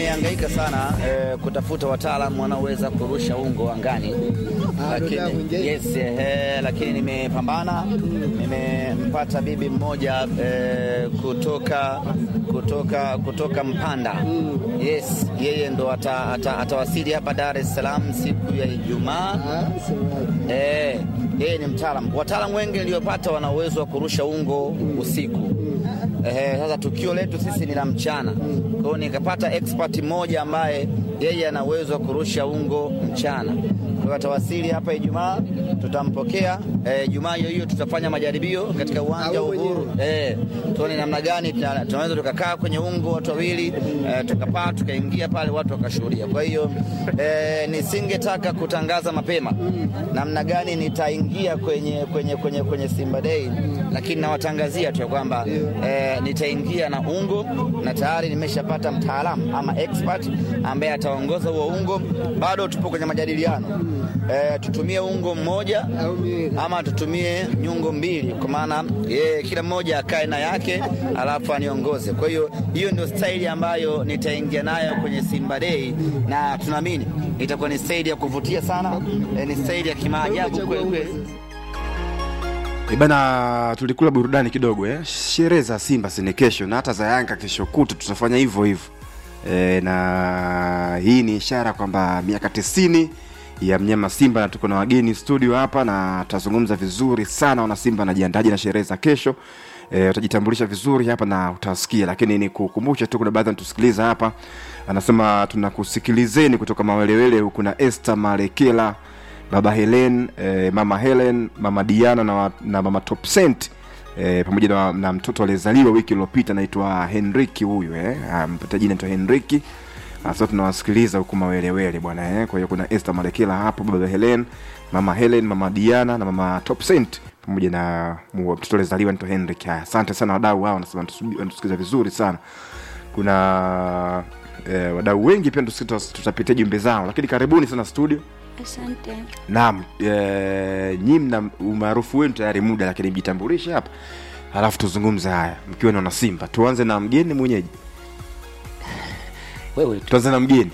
nimehangaika sana eh, kutafuta wataalamu wanaoweza kurusha ungo angani, lakini yes, eh, lakini nimepambana, nimempata bibi mmoja eh, kutoka kutoka kutoka Mpanda. Yes, yeye ndo ata, ata, atawasili hapa Dar es Salaam siku ya Ijumaa. Eh, yeye ni mtaalamu. Wataalamu wengi niliyopata wana uwezo wa kurusha ungo usiku. Eh, sasa tukio letu sisi ni la mchana. Kwa hiyo nikapata expert mmoja ambaye yeye ana uwezo wa kurusha ungo mchana. Kwa hiyo atawasili hapa Ijumaa, tutampokea eh, Ijumaa hiyo hiyo tutafanya majaribio katika uwanja wa Uhuru. Eh, tuone namna gani tuna- tunaweza tukakaa kwenye ungo watu wawili eh, tukapaa tukaingia pale watu wakashuhudia. Kwa hiyo eh, nisingetaka kutangaza mapema namna gani nitaingia kwenye, kwenye, kwenye, kwenye Simba Day, lakini nawatangazia tu ya kwamba eh, nitaingia na ungo na tayari nimeshapata mtaalamu ama expert ambaye ataongoza huo ungo. Bado tupo kwenye majadiliano eh, tutumie ungo mmoja ama tutumie nyungo mbili, kwa maana yeye kila mmoja akae na yake alafu aniongoze. Kwa hiyo hiyo ndio staili ambayo nitaingia nayo kwenye Simba Day, na tunaamini itakuwa ni staili ya kuvutia sana, eh, ni staili ya kimaajabu kweli kweli. Eh, Bana, tulikula burudani kidogo eh. Sherehe za Simba si ni kesho na hata za Yanga kesho kutu tutafanya hivyo hivyo e, na hii ni ishara kwamba miaka tisini ya mnyama Simba na tuko na wageni studio hapa na tutazungumza vizuri sana. Wana Simba anajiandaje na sherehe za kesho e, utajitambulisha vizuri hapa na utasikia, lakini ni kukumbusha tu, kuna baadhi wanatusikiliza hapa, anasema tunakusikilizeni kutoka Mawelewele huku na Esther Malekela baba Helen eh, mama Helen mama Diana na, wa- na mama Topsent eh, pamoja na, na mtoto aliyezaliwa wiki iliyopita anaitwa Henriki huyu eh, ah, mpata jina anaitwa Henriki sasa tunawasikiliza huku mawelewele bwana eh. Kwa hiyo kuna Esther Malekela hapo, baba Helen, mama Helen, mama Diana na mama Topsent pamoja na mu- mtoto aliyezaliwa anaitwa Henrik. Haya, asante sana wadau hao, wanasema wanatusubi- wanatusikiliza vizuri sana. Kuna eh, wadau wengi pia tusi- tutapitia jumbe zao, lakini karibuni sana studio. Asante. Naam, e, nyi mna umaarufu wenu tayari muda, lakini mjitambulishe hapa, halafu tuzungumze haya mkiwa na Simba. Tuanze na mgeni mwenyeji, wewe tu tuanze na mgeni.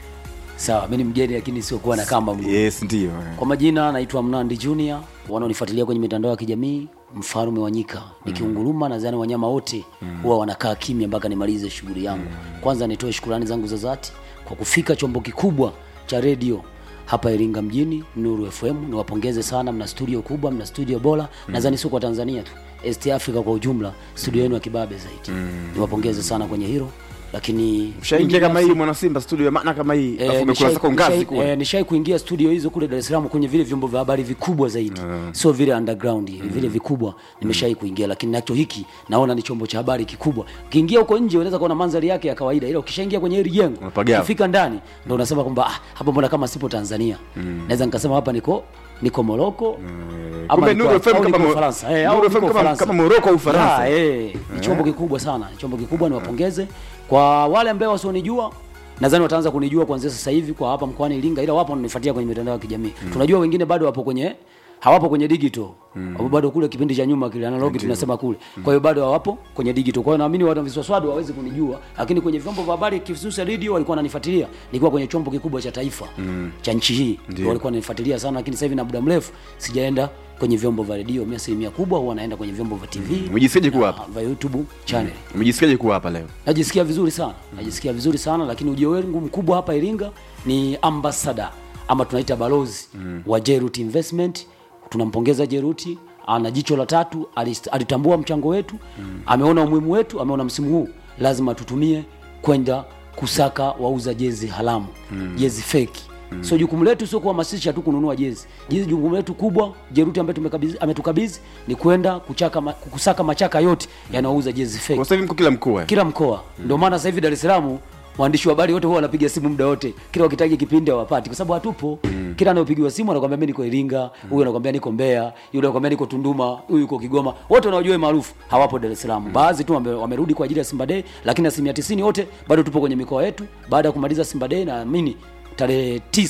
sawa mi ni mgeni lakini siokuwa na kamba mguu Yes, ndio kwa majina naitwa mnandi junior wanaonifuatilia kwenye mitandao ya kijamii mfalume wa nyika nikiunguruma nadhani wanyama wote huwa wanakaa kimya mpaka nimalize shughuli yangu kwanza nitoe shukurani zangu za dhati kwa kufika chombo kikubwa cha redio hapa iringa mjini nuru fm niwapongeze sana mna studio kubwa mna studio bora nadhani sio kwa tanzania tu east africa kwa ujumla studio yenu ya kibabe zaidi niwapongeze sana kwenye hilo lakini ushaingia kama hii mwana Simba studio ya maana kama hii, afu umekula zako ngazi kule. eh, nishai kuingia studio hizo kule Dar es Salaam kwenye vile vyombo vya habari vikubwa zaidi sio vile underground vile vikubwa nimeshai kuingia lakini nacho hiki naona ni chombo cha habari kikubwa ukiingia huko nje unaweza kuona mandhari yake ya kawaida ila ukishaingia kwenye hili jengo Unapagawa. ukifika ndani ndo unasema kwamba ah, hapa mbona kama sipo Tanzania naweza nikasema hapa niko niko Moroko ama Kumbe niko- Nuru FM au kama niko Mo- Ufaransa. Eh, Nuru au FM niko kama- Ufaransa. kama Moroko au Ufaransa. Ya, eh, ni chombo kikubwa sana ni chombo kikubwa niwapongeze kwa wale ambao wasionijua nadhani wataanza kunijua kuanzia sasa hivi kwa hapa mkoani Iringa ila wapo wananifuatia kwenye mitandao ya kijamii tunajua wengine bado wapo kwenye hawapo kwenye digital wapo bado kule kipindi cha nyuma kile analogi tunasema kule kwa hiyo bado hawapo kwenye digital kwa hiyo naamini watu wa viswaswadu hawezi kunijua lakini kwenye vyombo vya habari kihususa radio walikuwa wananifuatilia nilikuwa kwenye chombo kikubwa cha taifa cha nchi hii Ndio. walikuwa wananifuatilia sana lakini sasa hivi na muda mrefu sijaenda kwenye vyombo vya redio mimi asilimia kubwa huwa naenda kwenye vyombo vya TV Umejisikiaje kuwa na hapa? vya YouTube channel Umejisikiaje kuwa hapa leo? najisikia vizuri sana najisikia vizuri sana lakini ujio wangu mkubwa hapa iringa ni ambassador ama tunaita balozi wa jerut investment tunampongeza jeruti ana jicho la tatu alist- alitambua mchango wetu ameona umuhimu wetu ameona msimu huu lazima tutumie kwenda kusaka wauza jezi haramu jezi feki so jukumu letu sio kuhamasisha tu kununua jezi jezi jukumu letu kubwa jeruti ambaye tumekabidhi- ametukabidhi ni kwenda kuchaka ma, kusaka machaka yote yanayouza jezi feki Kwa sasa hivi mko kila mkoa. kila mkoa ndio maana sasa hivi Dar es Salaam waandishi wa habari wote huwa wanapiga simu muda wote kila wakitaji kipindi hawapati kwa sababu hatupo kila anayopigiwa simu anakwambia mimi niko Iringa huyu anakwambia niko Mbeya yule anakwambia niko Tunduma huyu yuko Kigoma wote wanaojua maarufu hawapo Dar es Salaam baadhi tu wame- wamerudi kwa ajili ya Simba Day lakini asilimia 90 wote bado tupo kwenye mikoa yetu baada ya kumaliza Simba Day naamini tarehe tisa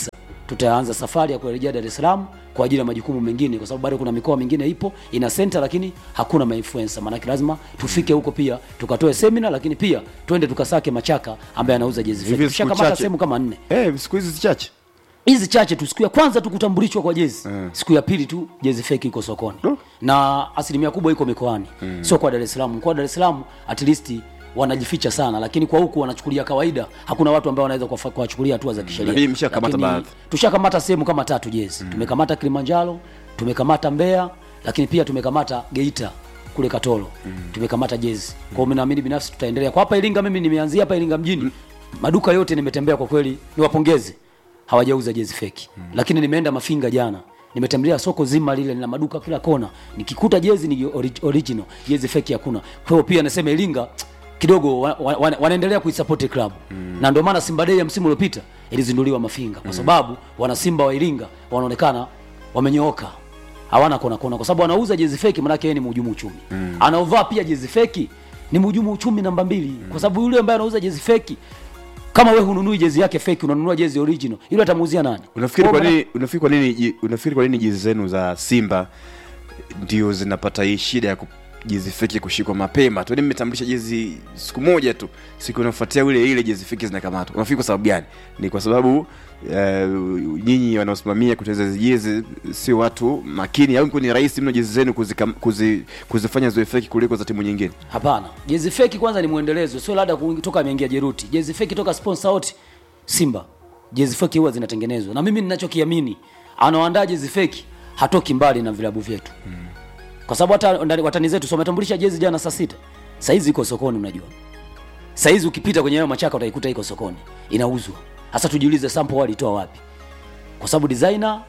tutaanza safari ya kurejea Dar es Salaam kwa ajili ya majukumu mengine, kwa sababu bado kuna mikoa mingine ipo ina center, lakini hakuna mainfluencer. Maanake lazima tufike huko pia tukatoe semina, lakini pia twende tukasake Machaka ambaye anauza jezi fake. Hivi siku Tushakamata chache. sehemu kama nne Eh, siku hizi zichache hizi chache tu. Siku ya kwanza tu kutambulishwa kwa jezi siku ya pili tu jezi fake iko sokoni Oh. na asilimia kubwa iko mikoani sio kwa Dar es Salaam. Kwa Dar es Salaam at least wanajificha sana, lakini kwa huku wanachukulia kawaida. Hakuna watu ambao wanaweza kuwafa- kuwachukulia hatua za kisheria. Lakini mshakamata Lakini baadhi. Tushakamata sehemu kama tatu jezi tumekamata Kilimanjaro, tumekamata Mbeya, lakini pia tumekamata Geita kule Katoro tumekamata jezi. Kwa hiyo mimi naamini binafsi tutaendelea. Kwa hapa Iringa, mimi nimeanzia hapa Iringa mjini, maduka yote nimetembea, kwa kweli niwapongeze, hawajauza jezi feki. Lakini nimeenda Mafinga jana, nimetembelea soko zima lile, lina maduka kila kona, nikikuta jezi ni ori- original, jezi feki hakuna. Kwa hiyo pia nasema Iringa kidogo wa, wa, wa, wanaendelea kuisupport club na ndio maana Simba Day ya msimu uliopita ilizinduliwa Mafinga kwa sababu wana Simba wa Iringa wanaonekana wamenyooka hawana kona kona, kwa sababu anauza jezi feki, maanake yeye ni mhujumu uchumi mm. anaovaa pia jezi feki ni mhujumu uchumi namba mbili kwa sababu yule ambaye anauza jezi feki, kama wewe hununui jezi yake feki, unanunua jezi original, yule atamuuzia nani? unafikiri Kwa kwa maana- nini unafikiri kwa nini ji- unafikiri kwa nini jezi zenu za Simba ndio zinapata hii shida ya ku- jezi feki kushikwa mapema tu? Yaani mmetambulisha jezi siku moja tu, siku inafuatia ile ile jezi feki zinakamatwa. Unafikiri kwa sababu gani? Ni kwa sababu eh, nyinyi wanaosimamia kutengeneza hizi jezi sio watu makini, au ni rahisi mno jezi zenu kuzikam- kuzi, kuzifanya ziwe feki kuliko za timu nyingine? Hapana, jezi feki kwanza ni mwendelezo, sio labda kuingi- toka ameingia Jeruti. Jezi feki toka sponsor out Simba, jezi feki huwa zinatengenezwa, na mimi ninachokiamini, anaoandaa jezi feki hatoki mbali na vilabu vyetu mm. kwa sababu hata ndani- watani zetu so wametambulisha jezi jana saa sita, saizi iko sokoni. Unajua saizi ukipita kwenye hayo machaka utaikuta iko sokoni inauzwa. Sasa tujiulize, sample walitoa wapi? Kwa sababu designer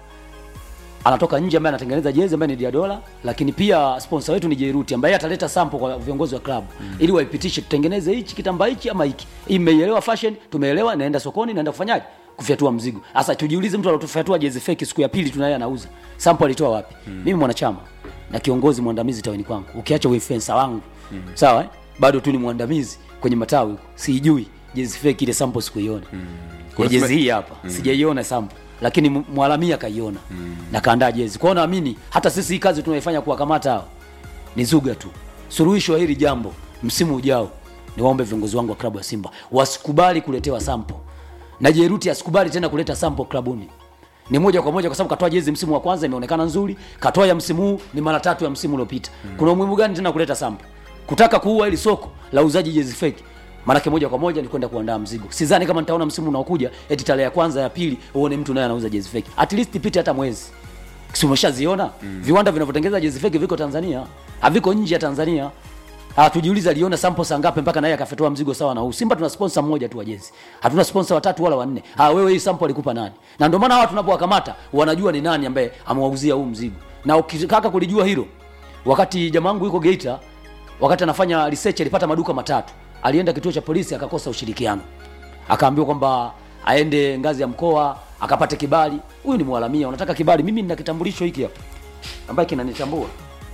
anatoka nje ambaye anatengeneza jezi ambaye ni Diadola, lakini pia sponsor wetu ni Jeruti ambaye ataleta sample kwa viongozi wa klabu mm. ili waipitishe, tutengeneze hichi kitambaa hichi ama hiki. Hii mmeielewa fashion, tumeelewa, naenda sokoni, naenda kufanyaje? Kufyatua mzigo. Sasa tujiulize, mtu alotufyatua jezi fake siku ya pili tunaye anauza sample, alitoa wapi? mm. Mimi mwanachama na kiongozi mwandamizi tawini kwangu, ukiacha influencer wangu mm. sawa eh? bado tu ni mwandamizi kwenye matawi huko, siijui jezi fake ile sample sikuiona mm. Kuna jezi sema- hii hapa mm. sijaiona sample lakini m- mwalamia kaiona mm. na kaandaa jezi kwao. Naamini hata sisi hii kazi tunaifanya kuwakamata hao ni zuga tu. Suluhisho wa hili jambo msimu ujao, niwaombe viongozi wangu wa klabu ya Simba wasikubali kuletewa sample na Jeruti asikubali tena kuleta sample klabuni. Ni moja kwa moja, kwa sababu katoa jezi msimu wa kwanza imeonekana nzuri, katoa ya msimu huu ni mara tatu ya msimu uliopita. Kuna umuhimu gani tena kuleta sample? Kutaka kuua ili soko la uzaji jezi fake Maanake moja kwa moja ni kwenda kuandaa mzigo. Sidhani kama nitaona msimu unaokuja eti tarehe ya kwanza ya pili uone mtu naye anauza jezi fake. At least ipite hata mwezi. Si umeshaziona? Viwanda vinavyotengeneza jezi fake viko Tanzania, haviko nje ya Tanzania. Ah, tujiulize aliona sample saa ngapi mpaka naye akafetoa mzigo sawa na huu. Simba tuna sponsor mmoja tu wa jezi. Hatuna sponsor watatu wala wanne. Ah, wewe hii sample alikupa nani? Na ndio maana hawa tunapowakamata wanajua ni nani ambaye amewauzia huu mzigo. Na ukitaka kulijua hilo, wakati jamaa wangu yuko Geita, wakati anafanya research alipata maduka matatu. Alienda kituo cha polisi akakosa ushirikiano. Akaambiwa kwamba aende ngazi ya mkoa akapate kibali. Huyu ni mwalamia, unataka kibali? Mimi nina kitambulisho hiki hapa ambaye kinanitambua.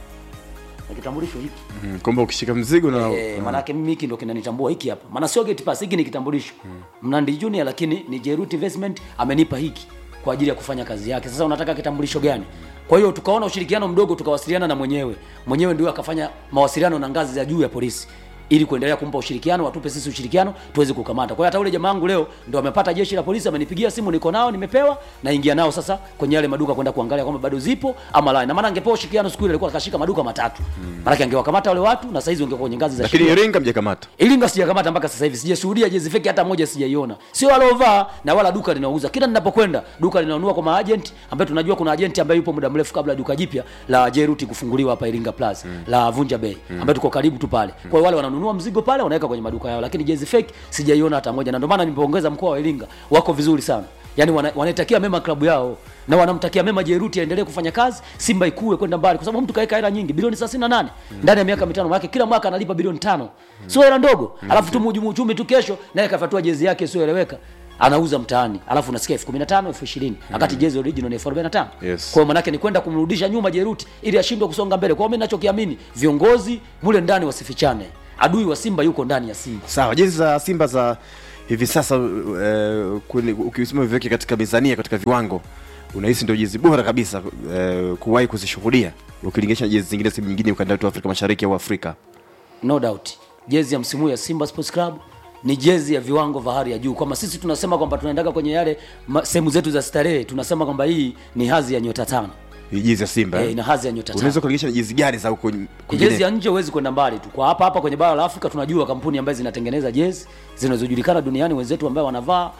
Na kitambulisho hiki. Mm, kwamba ukishika mzigo na Eh, maanake mimi hiki ndo kinanitambua hiki hapa. Maana sio gate pass, hiki ni kitambulisho. Mnandi Junior lakini ni Jeruti Investment amenipa hiki kwa ajili ya kufanya kazi yake. Sasa unataka kitambulisho gani? Kwa hiyo tukaona ushirikiano mdogo, tukawasiliana na mwenyewe. Mwenyewe ndio akafanya mawasiliano na ngazi za juu ya polisi ili kuendelea kumpa ushirikiano, watupe sisi ushirikiano tuweze kukamata. Kwa hiyo hata ule jamaa wangu leo ndo amepata jeshi la polisi, amenipigia simu, niko nao, nimepewa, naingia nao sasa kwenye yale maduka kwenda kuangalia kwamba bado zipo ama la. Na maana angepewa ushirikiano siku ile alikuwa akashika maduka matatu. Maana angewakamata wale watu na saizi wangekuwa kwenye ngazi za lakini sheria. Iringa mjakamata. Iringa sijakamata mpaka sasa hivi, sijashuhudia jezi feki hata moja, sijaiona. Sio walovaa na wala duka linauza. Kila ninapokwenda duka linanunua kwa maagent, ambaye tunajua kuna agent ambaye yupo muda mrefu kabla ya duka jipya la Jeruti kufunguliwa hapa Iringa Plaza la Vunja Bay, ambaye tuko karibu tu pale. Kwa hiyo wale wananunua mzigo pale, wanaweka kwenye maduka yao, lakini jezi feki sijaiona hata moja, na ndio maana nimepongeza mkoa wa Iringa, wako vizuri sana. Yaani wana, wanaitakia mema klabu yao na wanamtakia mema Jeruti aendelee kufanya kazi, Simba ikue kwenda mbali, kwa sababu mtu kaeka hela nyingi bilioni 38 ndani ya miaka mitano, maana kila mwaka analipa bilioni tano, sio hela ndogo. Alafu tu mhujumu uchumi tu kesho naye kafatua jezi yake isiyoeleweka anauza mtaani, alafu unasikia elfu kumi na tano elfu ishirini wakati jezi original ni elfu arobaini na tano Yes. Kwa hiyo manake ni kwenda kumrudisha nyuma Jeruti ili ashindwe kusonga mbele. Kwa hiyo mimi ninachokiamini viongozi mule ndani wasifichane, adui wa Simba yuko ndani ya Simba. Sawa, jezi za Simba za hivi sasa uh, kwenye- ukisema viweke katika mizania katika viwango unahisi ndio jezi bora kabisa uh, kuwahi kuzishuhudia ukilinganisha na jezi zingine sehemu nyingine ukanda wetu wa Afrika Mashariki au Afrika no doubt jezi ya msimu huu ya simba sports club ni jezi ya viwango vya hali ya juu kwamba sisi tunasema kwamba tunaendaga kwenye yale ma- sehemu zetu za starehe tunasema kwamba hii ni hazi ya nyota tano Hii jezi ya Simba eh, eh? ina hazi ya nyota tano unaweza kulinganisha na jezi gani za huko jezi kwingine ya nje huwezi kwenda mbali tu kwa hapa hapa kwenye bara la afrika tunajua kampuni ambazo zinatengeneza jezi zinazojulikana duniani wenzetu ambao wanavaa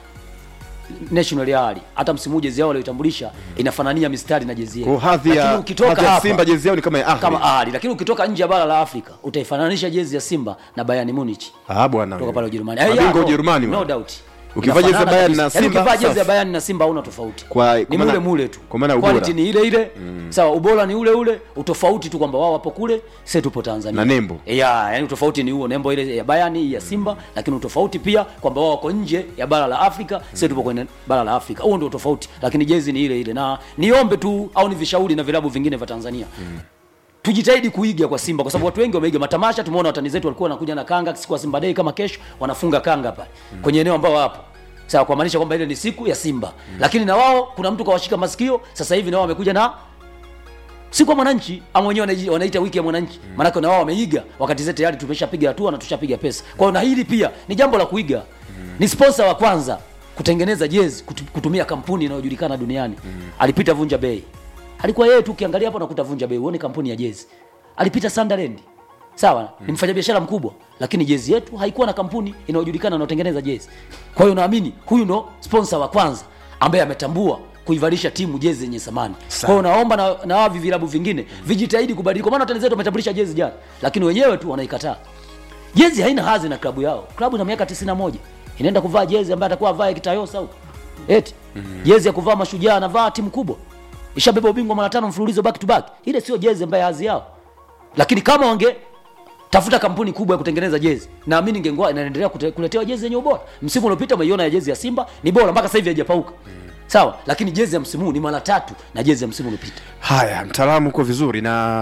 national yali hata msimu huu jezi yao walioitambulisha inafanania mistari na jezi kwa yetu hadhi Lakini ya ukitoka hadhi ya hapa Simba jezi yao ni kama ya Ahli kama ahli lakini ukitoka nje ya bara la afrika utaifananisha jezi ya simba na bayern munich ah bwana kutoka pale Ujerumani. Mabingwa Eh, yeah, Ujerumani no, bwana. no doubt. Ukivaa jezi ya Inafanana Bayern na kabisa. Yaani Simba, ukivaa jezi safi. ya Bayern na Simba hauna tofauti. Kwa- ni kwa maana- mule mule tu. kwa maana ubora. Quality ni ile ile. Sawa, ubora ni ule ule, utofauti tu kwamba wao wapo kule, sisi tupo Tanzania. Na nembo. Yeah, yani utofauti ni huo, nembo ile ya Bayern hii ya Simba, lakini utofauti pia kwamba wao wako nje ya bara la Afrika, sisi tupo kwenye bara la Afrika. Huo ndio tofauti, lakini jezi ni ile ile. Na niombe tu au ni vishauri na vilabu vingine vya Tanzania tujitahidi kuiga kwa Simba kwa sababu watu wengi wameiga matamasha. Tumeona watani zetu walikuwa wanakuja na kanga siku ya Simba Day kama kesho, wanafunga kanga pale kwenye eneo ambao wapo sawa, kwa maanisha kwamba ile ni siku ya Simba lakini na wao kuna mtu kawashika masikio sasa hivi, na wao wamekuja na siku ya mwananchi ama wenyewe wanaji- wanaita wiki ya mwananchi mm. Maanake na wao wameiga wakati zetu tayari tumeshapiga hatua na tushapiga pesa. Kwa hiyo na hili pia ni jambo la kuiga ni sponsor wa kwanza kutengeneza jezi kutu- kutumia kampuni inayojulikana duniani alipita Vunja Bei, alikuwa yeye tu, ukiangalia hapo nakuta Vunja Bei, uone kampuni ya jezi. Alipita Sunderland, sawa, ni mfanyabiashara mkubwa, lakini jezi yetu haikuwa na kampuni inayojulikana inayotengeneza jezi. Kwa hiyo naamini huyu ndo sponsor wa kwanza ambaye ametambua kuivalisha timu jezi zenye thamani. Kwa hiyo naomba na, na wavi vilabu vingine vijitahidi kubadilika, kwa maana watani zetu wametambulisha jezi jana, lakini wenyewe tu wanaikataa. Jezi haina hadhi na klabu yao. Klabu ina miaka 91 inaenda kuvaa jezi ambayo atakuwa avae kitayosa huko eti jezi ya kuvaa mashujaa anavaa timu kubwa ishabeba ubingwa mara tano mfululizo back to back. Ile sio jezi ambayo hadhi yao, lakini kama wange tafuta kampuni kubwa ya kutengeneza jezi, naamini ingekuwa inaendelea kute- kuletewa jezi zenye ubora. Msimu uliopita umeiona ya jezi ya Simba ni bora mpaka sasa hivi haijapauka sawa, lakini jezi ya msimu huu ni mara tatu na jezi ya msimu uliopita. haya mtaalamu uko vizuri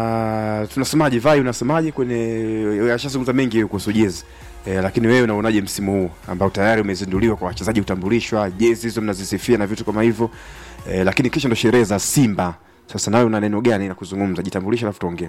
na tunasemaje vai unasemaje kwenye ashazungumza mengi kuhusu jezi E, lakini wewe unaonaje msimu huu ambao tayari umezinduliwa kwa wachezaji kutambulishwa jezi hizo mnazisifia na vitu kama hivyo e, lakini kesho ndo sherehe za simba sasa nawe una neno gani na kuzungumza jitambulisha alafu tuongee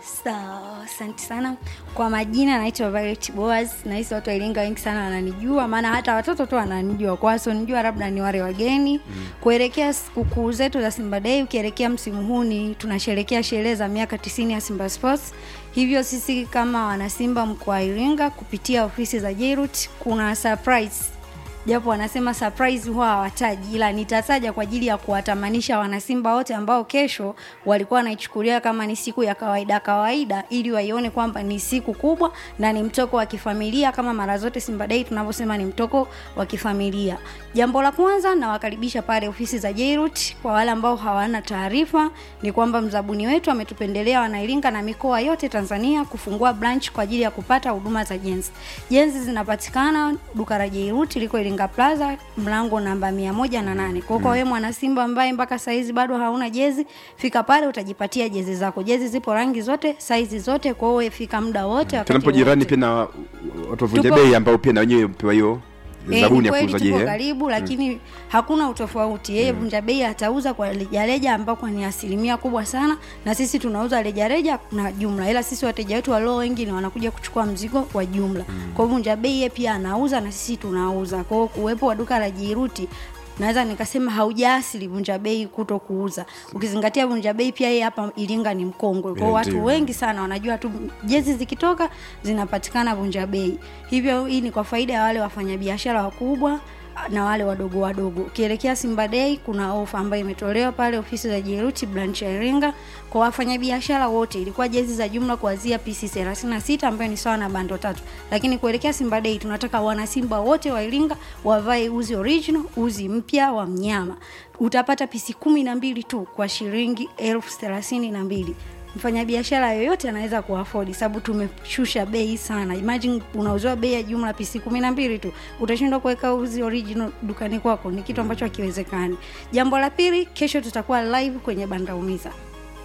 Sawa, asante sana kwa majina. Naitwa Violet Boaz. Nahisi watu wa Iringa wengi sana wananijua, maana hata watoto tu wananijua, kwa wasionijua labda ni wale wageni. Kuelekea sikukuu zetu za Simba Day, ukielekea msimu huu ni tunasherekea sherehe za miaka tisini ya Simba Sports. Hivyo sisi kama wanasimba mkoa wa Iringa kupitia ofisi za Jairut kuna surprise japo wanasema surprise huwa hawataji, ila nitataja kwa ajili ya kuwatamanisha wanasimba wote ambao kesho walikuwa wanaichukulia kama ni siku ya kawaida kawaida, ili waione kwamba ni siku kubwa na ni mtoko wa kifamilia, kama mara zote Simba Day tunavyosema ni mtoko wa kifamilia. Jambo la kwanza, nawakaribisha pale ofisi za Jairut. Kwa wale ambao hawana taarifa, ni kwamba mzabuni wetu ametupendelea wanairinga na mikoa yote Tanzania kufungua branch kwa ajili ya kupata huduma za jenzi. Jenzi zinapatikana duka la Jairut liko Iringa Plaza, mlango namba mia moja na nane. Kwa hiyo kwa wewe mwana Simba ambaye mpaka saizi bado hauna jezi, fika pale utajipatia jezi zako. Jezi zipo rangi zote, saizi zote, kwa hiyo wewe fika muda wote wakati tunapo jirani wote. pia na watu wavunja Tupo- bei ambao pia na wenyewe pewa hiyo Eh, zabuni ni ya kweli kuuza tupo je karibu lakini hakuna utofauti. Yeye vunja bei atauza kwa rejareja ambako ni asilimia kubwa sana, na sisi tunauza rejareja na jumla, ila sisi wateja wetu walio wengi ni wanakuja kuchukua mzigo wa jumla. Kwa hiyo vunja bei yeye pia anauza na sisi tunauza. Kwa hiyo kuwepo wa duka la Jiruti naweza nikasema haujaasili vunja bei kuto kuuza, ukizingatia vunja bei pia yeye hapa Iringa ni mkongwe. Kwa hiyo Yeah, watu ndio. wengi sana wanajua tu jezi zikitoka zinapatikana vunja bei. Hivyo hii ni kwa faida ya wale wafanyabiashara wakubwa na wale wadogo wadogo. Ukielekea Simba Day kuna ofa ambayo imetolewa pale ofisi za Jeruti branch ya Iringa kwa wafanyabiashara wote. Ilikuwa jezi za jumla kuanzia PC 36 ambayo ni sawa na bando tatu. Lakini kuelekea Simba Day tunataka wana Simba wote wa Iringa wavae uzi original, uzi mpya wa mnyama. Utapata PC kumi na mbili tu kwa shilingi elfu thelathini na mbili mfanyabiashara yoyote anaweza kuafodi sababu tumeshusha bei sana. Imagine unauziwa bei ya jumla pisi kumi na mbili tu, utashindwa kuweka uzi original dukani kwako? Ni kitu ambacho hakiwezekani. Jambo la pili, kesho tutakuwa live kwenye banda umiza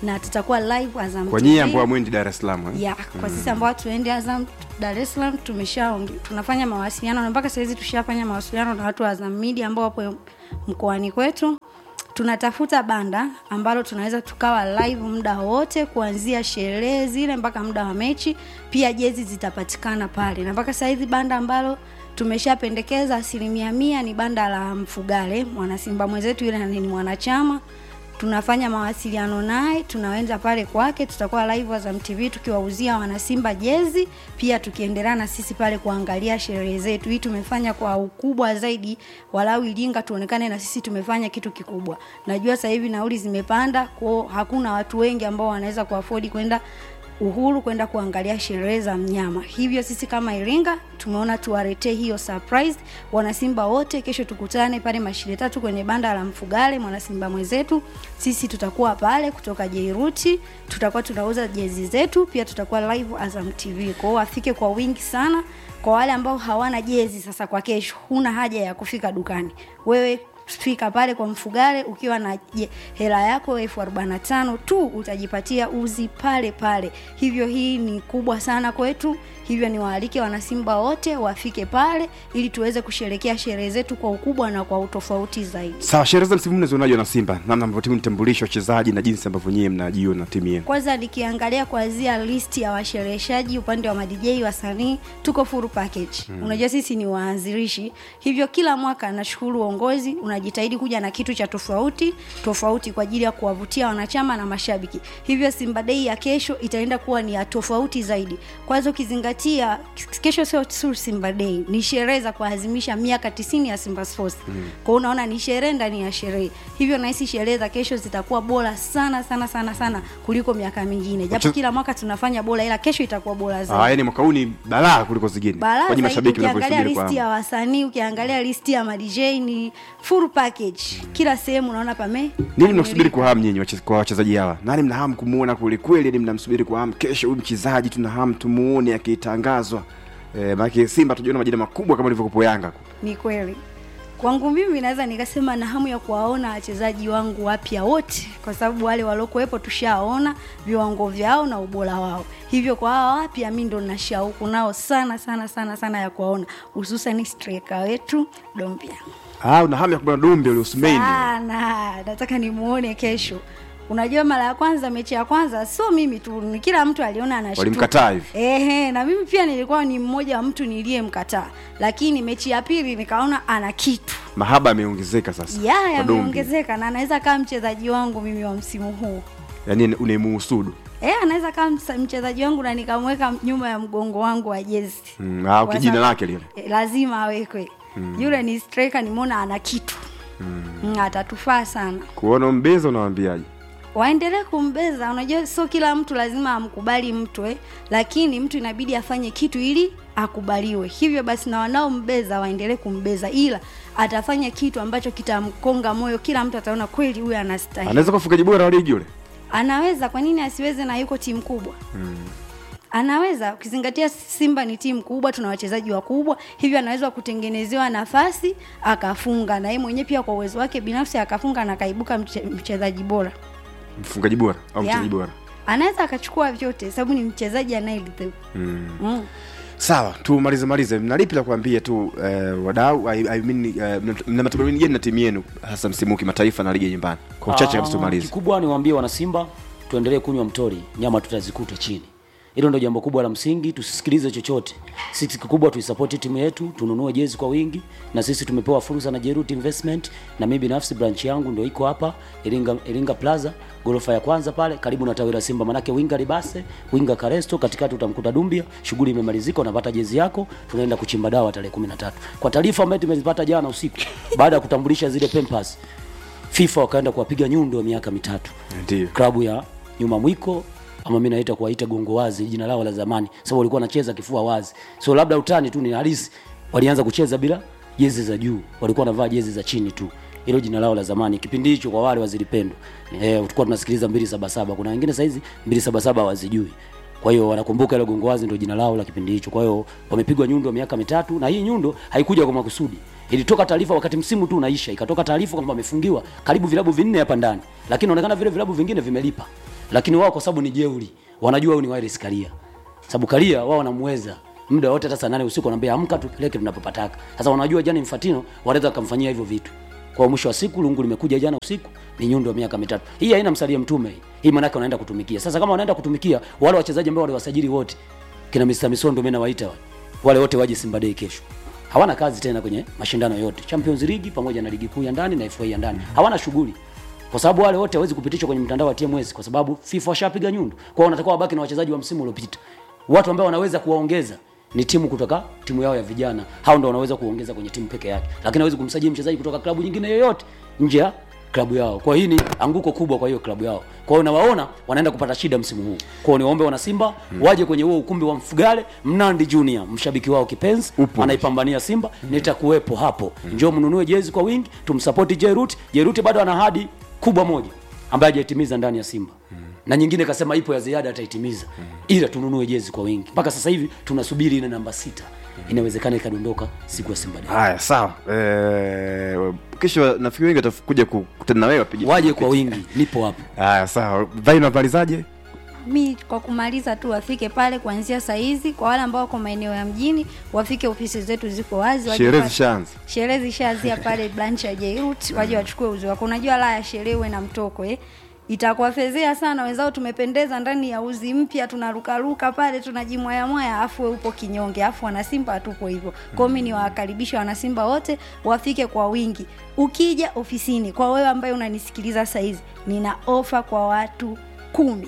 na tutakuwa live Azam kwa TV. nyie ambao mwendi dar es salaam eh? ya kwa sisi ambao tuende Azam Dar es Salaam tumesha tunafanya mawasiliano na mpaka sahizi tushafanya mawasiliano na watu wa Azam Media ambao wapo mkoani kwetu. Tunatafuta banda ambalo tunaweza tukawa live muda wote kuanzia sherehe zile mpaka muda wa mechi. Pia jezi zitapatikana pale, na mpaka sahizi banda ambalo tumeshapendekeza asilimia mia ni banda la Mfugale, mwanasimba mwenzetu yule ni mwanachama tunafanya mawasiliano naye, tunaweza pale kwake, tutakuwa live Azam TV tukiwauzia wanasimba jezi, pia tukiendelea na sisi pale kuangalia sherehe zetu. Hii tumefanya kwa ukubwa zaidi, walau Iringa tuonekane na sisi tumefanya kitu kikubwa. Najua sasa hivi nauli zimepanda, kwao hakuna watu wengi ambao wanaweza kuafodi kwenda uhuru kwenda kuangalia sherehe za mnyama. Hivyo sisi kama Iringa tumeona tuwaletee hiyo surprise wanasimba wote. Kesho tukutane pale mashine tatu kwenye banda la Mfugale, mwanasimba mwenzetu. Sisi tutakuwa pale kutoka Jairuti, tutakuwa tunauza jezi zetu, pia tutakuwa live Azam TV. Kwa hiyo afike kwa wingi sana. Kwa wale ambao hawana jezi sasa, kwa kesho huna haja ya kufika dukani, wewe fika pale kwa Mfugale ukiwa na je, hela yako elfu arobaini na tano tu utajipatia uzi pale pale. Hivyo hii ni kubwa sana kwetu, hivyo ni waalike wanasimba wote wafike pale ili tuweze kusherekea sherehe zetu kwa ukubwa na kwa utofauti zaidi. sawa sherehe za msimu mnazionaje na simba namna ambavyo timu nitambulisha wachezaji na jinsi ambavyo nyie mnajiona timu yenu Kwanza nikiangalia kuanzia listi ya washereheshaji upande wa madj wasanii, tuko full package. Mm. Unajua sisi ni waanzilishi, hivyo kila mwaka nashukuru uongozi unajitahidi kuja na kitu cha tofauti tofauti kwa ajili ya kuwavutia wanachama na mashabiki. Hivyo Simba Day ya kesho itaenda kuwa ni ya tofauti zaidi. Kwanza ukizingatia kesho sio tu Simba Day, ni sherehe za kuadhimisha miaka 90 ya Simba Sports. Mm. Kwa hiyo unaona ni sherehe ndani ya sherehe. Hivyo nahisi sherehe za kesho zitakuwa bora sana sana sana sana kuliko miaka mingine. Japo Wache- kila mwaka tunafanya bora ila kesho itakuwa bora Ah, zaidi. yani mwaka huu ni balaa kuliko zingine Balaa Kwa nyinyi zaidi mashabiki ukiangalia mnavyosubiri kwa listi ya hamu. wasanii, ukiangalia listi ya madj ni full package. Kila sehemu unaona pame. nini mnasubiri kwa hamu nyinyi wache- kwa wachezaji hawa nani mna hamu kumuona kweli kweli yani mnamsubiri kwa hamu kesho huyu mchezaji tuna hamu tumuone akitangazwa eh, maana simba tujiona majina makubwa kama ilivyokupo yanga Ni kweli. Kwangu mimi naweza nikasema na hamu ya kuwaona wachezaji wangu wapya wote, kwa sababu wale waliokuwepo tushaona viwango vyao na ubora wao. Hivyo kwa hawa wapya, mi ndo na shauku nao sana sana sana sana ya kuwaona, hususan striker wetu Dombia ah una hamu ya kumwona dumbe ule usmeini sana, nataka nimuone kesho. Unajua, mara ya kwanza, mechi ya kwanza, sio mimi tu, ni kila mtu aliona anashtuka. Walimkataa hivi? Ehe, na mimi pia nilikuwa ni mmoja wa mtu niliyemkataa, lakini mechi ya pili nikaona ana kitu mahaba yameongezeka sasa ya kwa Dumbi. yameongezeka na anaweza kama mchezaji wangu mimi wa msimu huu yani unaimuhusudu Eh, anaweza kama msa- mchezaji wangu na nikamweka nyuma ya mgongo wangu wa jezi Mm, ah, Kwa jina sababu- lake lile. Eh, lazima awekwe yule ni striker nimeona ana kitu mm. atatufaa sana kuona mbeza unawambiaje waendelee kumbeza unajua sio kila mtu lazima amkubali mtu eh, lakini mtu inabidi afanye kitu ili akubaliwe hivyo basi na wanaombeza waendelee kumbeza ila atafanya kitu ambacho kitamkonga moyo kila mtu ataona kweli huyu anastahili anaweza kuwa mfungaji bora wa ligi yule anaweza kwa nini asiweze na yuko timu kubwa mm. anaweza ukizingatia simba ni timu kubwa tuna wachezaji wakubwa hivyo anaweza kutengenezewa nafasi akafunga na yeye mwenyewe pia kwa uwezo wake binafsi akafunga na akaibuka mche, mchezaji bora mfungaji bora au Yeah. mchezaji bora anaweza akachukua vyote sababu ni mchezaji anayelidhi mm. mm. sawa tumalize malize mnalipi la kuambia tu eh, wadau I, I mean, eh, mna- mna matumaini gani na timu yenu hasa msimu huu kimataifa na ligi ya nyumbani kwa uchache kabisa Ah, tumalize Kikubwa niwaambie wana Simba tuendelee kunywa mtori, nyama tutazikuta chini. Hilo ndio jambo kubwa la msingi, tusisikilize chochote. Sisi kikubwa tuisapoti timu yetu, tununue jezi kwa wingi, na sisi tumepewa fursa na Jerut Investment, na mimi binafsi branch yangu ndio iko hapa Iringa, Iringa Plaza ghorofa ya kwanza pale karibu na tawi la Simba, manake winga Libase, winga Karesto, katikati utamkuta Dumbia. Shughuli imemalizika, unapata jezi yako, tunaenda kuchimba dawa tarehe 13. Kwa taarifa ambayo tumezipata jana usiku baada ya kutambulisha zile Pampers, FIFA wakaenda kuwapiga nyundo ya miaka mitatu ndio klabu ya nyuma mwiko ama mimi naita kuwaita gongo wazi jina lao la zamani sababu walikuwa wanacheza kifua wazi so labda utani tu ni halisi walianza kucheza bila jezi za juu walikuwa wanavaa jezi za chini tu hilo jina lao la zamani kipindi hicho kwa wale wazilipendo eh tulikuwa tunasikiliza 277 kuna wengine saizi 277 hawazijui kwa hiyo wanakumbuka ile gongo wazi ndio jina lao la kipindi hicho kwa hiyo wamepigwa nyundo miaka mitatu na hii nyundo haikuja kwa makusudi ilitoka taarifa wakati msimu tu unaisha ikatoka taarifa kwamba wamefungiwa karibu vilabu vinne hapa ndani lakini inaonekana vile vilabu vingine vimelipa lakini wao kwa sababu ni jeuri wanajua huyu ni Wallace Karia sababu Karia wao wanamweza muda wote hata saa nane usiku wanaambia amka tupeleke tunapopataka sasa wanajua Gianni Infantino wanaweza kumfanyia hivyo vitu kwa mwisho wa siku lungu limekuja jana usiku ni nyundo ya miaka mitatu hii haina msalia mtume hii hii maana yake wanaenda kutumikia sasa kama wanaenda kutumikia wale wachezaji ambao waliwasajili wote kina Mr Misondo mimi nawaita wale wale wote waje Simba Day kesho hawana kazi tena kwenye mashindano yote Champions League pamoja na ligi kuu ya ndani na FA ya ndani hawana shughuli kwa sababu wale wote hawezi kupitishwa kwenye mtandao wa TMS kwa sababu FIFA washapiga nyundo. Kwa hiyo wanatakiwa wabaki na wachezaji wa msimu uliopita. Watu ambao wanaweza kuwaongeza ni timu kutoka timu yao ya vijana. Hao ndio wanaweza kuongeza kwenye timu peke yake. Lakini hawezi kumsajili mchezaji kutoka klabu nyingine yoyote nje ya klabu yao. Kwa hiyo hii ni anguko kubwa kwa hiyo klabu yao. Kwa hiyo nawaona wanaenda kupata shida msimu huu. Kwa hiyo niwaombe wana Simba waje kwenye huo ukumbi wa Mfugale, Mnandi Junior, mshabiki wao kipenzi, Upo. anaipambania Simba, nitakuwepo hapo. Njoo mnunue jezi kwa wingi, tumsupport Jerut. Jerut bado ana ahadi kubwa moja ambaye hajaitimiza ndani ya Simba. Na nyingine kasema ipo ya ziada ataitimiza. Ila tununue jezi kwa wingi. Mpaka sasa hivi tunasubiri ile namba sita. Inawezekana ikadondoka siku ya Simba Day. haya sawa eh, kesho nafikiri wengi watakuja kukutana na wewe wapige Waje kwa wingi, nipo hapo. haya sawa vaino habarizaje mi kwa kumaliza tu wafike pale kuanzia saa hizi kwa wale ambao wako maeneo ya mjini wafike ofisi zetu ziko wazi waje sherehe pa- zishaanza sherehe zishaanzia pale branch ya Jairut waje wachukue uzi wako unajua la ya sherehe uwe na mtoko eh itakuwafezea sana wenzao tumependeza ndani ya uzi mpya tunarukaruka pale tunajimwayamwaya afu we upo kinyonge afu wanasimba hatupo hivyo kwao mi niwakaribisha wanasimba wote wafike kwa wingi ukija ofisini kwa wewe ambaye unanisikiliza sahizi nina ofa kwa watu kumi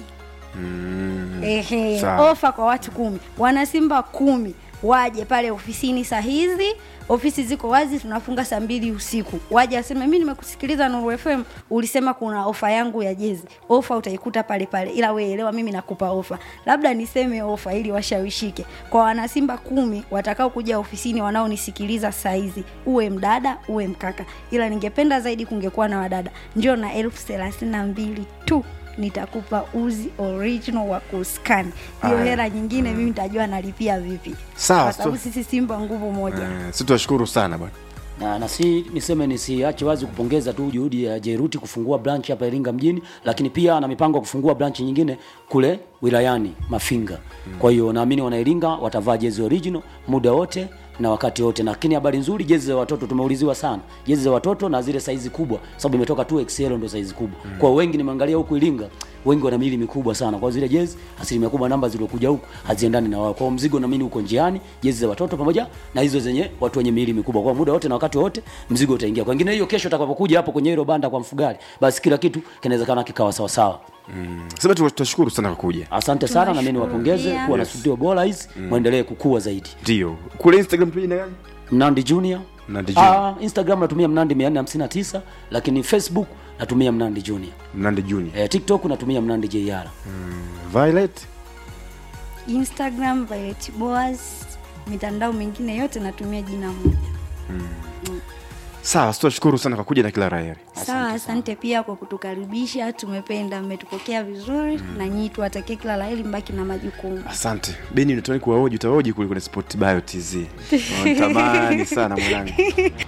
Ehe, Sawa. ofa kwa watu kumi wanasimba kumi waje pale ofisini saa hizi ofisi ziko wazi tunafunga saa mbili usiku waje aseme mi nimekusikiliza nuru fm ulisema kuna ofa yangu ya jezi ofa utaikuta pale pale ila we elewa mimi nakupa ofa labda niseme ofa ili washawishike kwa wanasimba kumi watakao kuja ofisini wanaonisikiliza saa hizi uwe mdada uwe mkaka ila ningependa zaidi kungekuwa na wadada njoo na elfu thelathini na mbili tu nitakupa uzi original wa kuskani hiyo Aya. hela nyingine mimi nitajua nalipia vipi Sawa, kwa sababu so- sisi simba nguvu moja eh, si tunashukuru sana bwana na, na si niseme nisiache wazi kupongeza tu juhudi ya Jeruti kufungua branch hapa Iringa mjini, lakini pia ana mipango ya kufungua branch nyingine kule wilayani Mafinga. Kwa hiyo naamini wana Iringa watavaa jezi original muda wote na wakati wote. Lakini habari nzuri, jezi za watoto tumeuliziwa sana, jezi za watoto na zile saizi kubwa, sababu imetoka tu XL ndo saizi kubwa. Kwa hiyo wengi nimeangalia huku Iringa, wengi wana miili mikubwa sana, kwa zile jezi asilimia kubwa namba zilizokuja huku haziendani na wao. Kwa hiyo mzigo naamini uko njiani, jezi za watoto pamoja na hizo zenye watu wenye miili mikubwa. Kwa muda wote na wakati wote mzigo utaingia. Kwa wengine hiyo kesho utakapokuja hapo kwenye hilo banda kwa mfugali, basi kila kitu kinawezekana kikawa sawa sawa. sema tu tunashukuru sana kwa kuja Asante sana na mimi Tunashukuru niwapongeze pia. kuwa na studio bora hizi, muendelee kukua zaidi. ndio kule instagram tuje na gani Mnandi Junior. Mnandi Junior. Ah, Instagram natumia Mnandi 459 lakini Facebook natumia Mnandi Junior. mnande junior Eh, TikTok natumia Mnandi JR. violet instagram violet boas mitandao mingine yote natumia jina moja sawa si tunashukuru sana kwa kuja na kila raheri sawa asante pia kwa kutukaribisha tumependa mmetupokea vizuri na nyii tuwatakie kila laheri mbaki na majukumu asante beni natamani kuwaoji utaoji kule kwenye sport bio tz natamani sana mwanangu